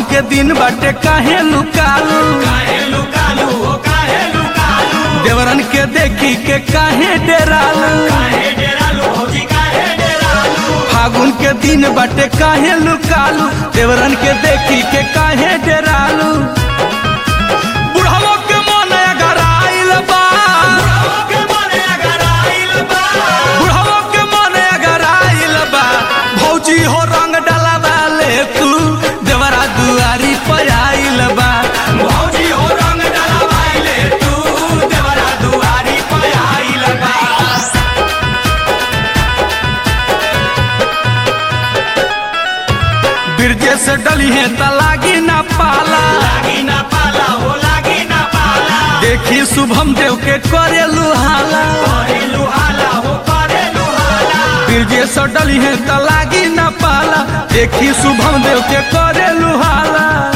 फागुन के दिन बाटे काहे लुकालू काहे लुकालू हो काहे लुकालू देवरन के देखी के काहे डेरालू काहे डेरालू भौजी काहे डेरालू फागुन के दिन बाटे काहे लुकालू देवरन के देखी के काहे डेरालू बुढ़ावो के मन अगर आइल बा के मने अगर आइल बा बुढ़ावो के मन अगर आइल बा भौजी हो रंग डलावा ले तू देवरा दुआरी पर आइल बा भौजी हो रंग डलवाइले तू देवरा दुआरी पे आइल बा बिरजे से डली है त लागी ना पाला लागी ना पाला हो लागी ना पाला देखी शुभम देव के करे लुहाला करे लुहाला हो करे लुहाला बिरजे से डली है त लागी ना पाला देखी शुभम देव के करे लुहाला